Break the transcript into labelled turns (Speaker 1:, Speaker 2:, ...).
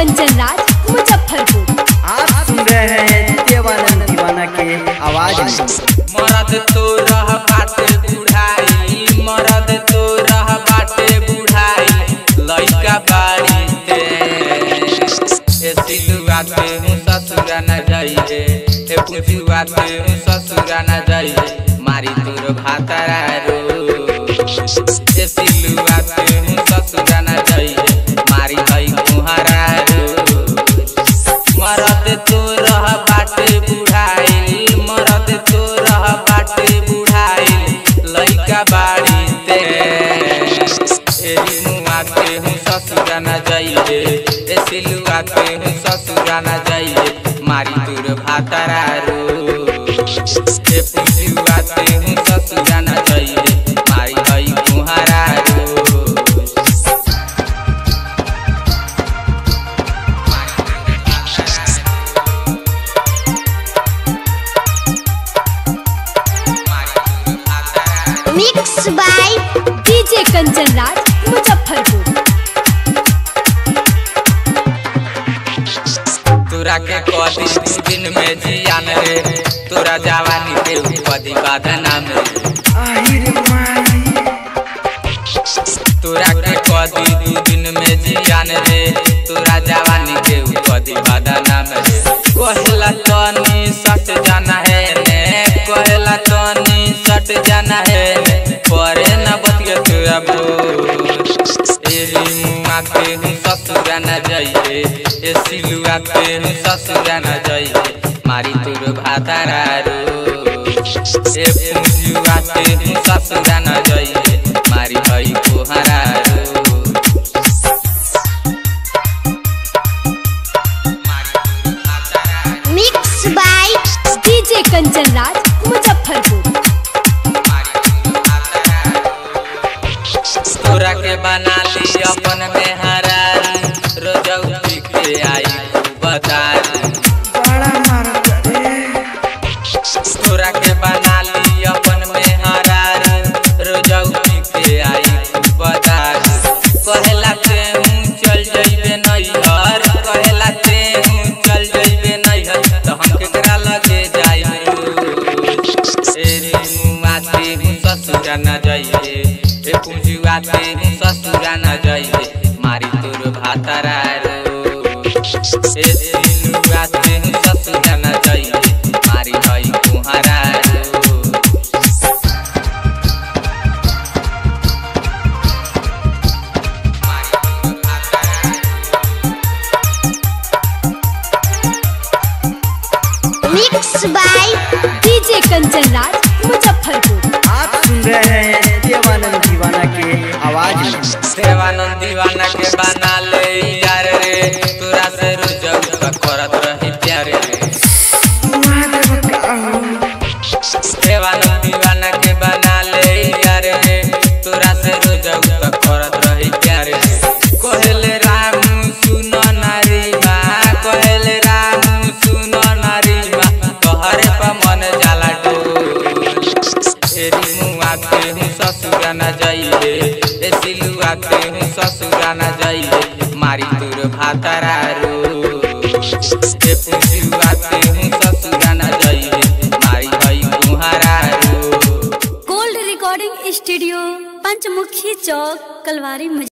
Speaker 1: कंचन राज मुजफ्फरपुर
Speaker 2: आप सुन रहे हैं देवानंद दीवाना के आवाज में
Speaker 3: मरद तो रह बाटे बुढ़ाई मरद तो रह बाटे बुढ़ाई लइका बाड़ी ते ए सिलुआ ते हूँ ससुरा न जाइए ए पुजुआ ते हूँ ससुरा न जाइए मारी तोर भातारा रो ए सिलुआ ते हूँ ससुरा न जाइए मारी हई कुहारा रो मरद तो रह बाटे बुढ़ाई मरद तो रह बाटे बुढ़ाई लइका बाड़ी ते एरी मुआ के हूँ ससुरा न जाइए ए सिलुआ के हूँ ससुरा न जाइए मारी दूर भातारा रो ए पुजुआ के हूँ ससुरा न जाइए मारी हई कुहारा रो
Speaker 1: mix by DJ Kanchan Raj Muzaffarpur
Speaker 3: तोरा के कदी दू दिन में जियान रे तोरा जवानी के कदी बदनाम रे
Speaker 2: आहिर माई
Speaker 3: तोरा के कदी दू दिन में जियान रे तोरा जवानी के कदी बदनाम रे कहला तनी सट जाना है ने कहला तनी सट जाना है ने परे न बतिया तोरा बो एरी मुआ के हूँ ससुरा न जाइए ए सिलुआ के हूँ ससुरा न जाइए मारी तोर भातारा रो ए पुजुआ के हूँ ससुरा न जाइए मारी हई कोहरा रो मारी तोर भातारा रो,
Speaker 1: mix by DJ Kanchan Raj Muzaffarpur
Speaker 3: मारी तोर भातारा रो। तोरा के बना ली अपन में हरा रोजौती के आई बता
Speaker 2: बड़ा मारत रे
Speaker 3: तोरा के बना ली अपन में हरा रोजौती के आई बता कहेला ते हूँ चल जइबे नैहर कहेला ते हूँ चल जइबे नैहर तो हम केकरा लगे जाइब एरी मुआ ते हूँ ससुरा न जाइए ए पूजुआ ते हूँ ससुरा न जाइए मारी तोर भातारा रो ए सिलुआ ते हूँ ससुरा न जाइए मारी हई कुहारा रो
Speaker 1: mix by DJ Kanchan Raj Muzaffarpur
Speaker 2: आप सुन रहे हैं देवानंद दीवाना के आवाज में
Speaker 3: देवानंद दीवाना के बना ले यार रे तोरा से रोजौ तक करत रही प्यार रे
Speaker 2: महादेव का हो
Speaker 3: देवानंद दीवाना के बना ले यार रे तोरा से रोजौ तक करत रही प्यार रे कहले राम सुनो नारी माँ कहले राम सुनो नारी माँ तोहरे पर मन जाला डोल एरी मुआ के हूँ ससुरा न जाइए ए सिलुआ के हूँ ससुरा न जाइए मारी तोर भातारा रो ए पुजुआ के हूँ ससुरा न जाइए मारी हई कुहारा रो
Speaker 4: gold recording studio Panchmukhi Chowk Kalwari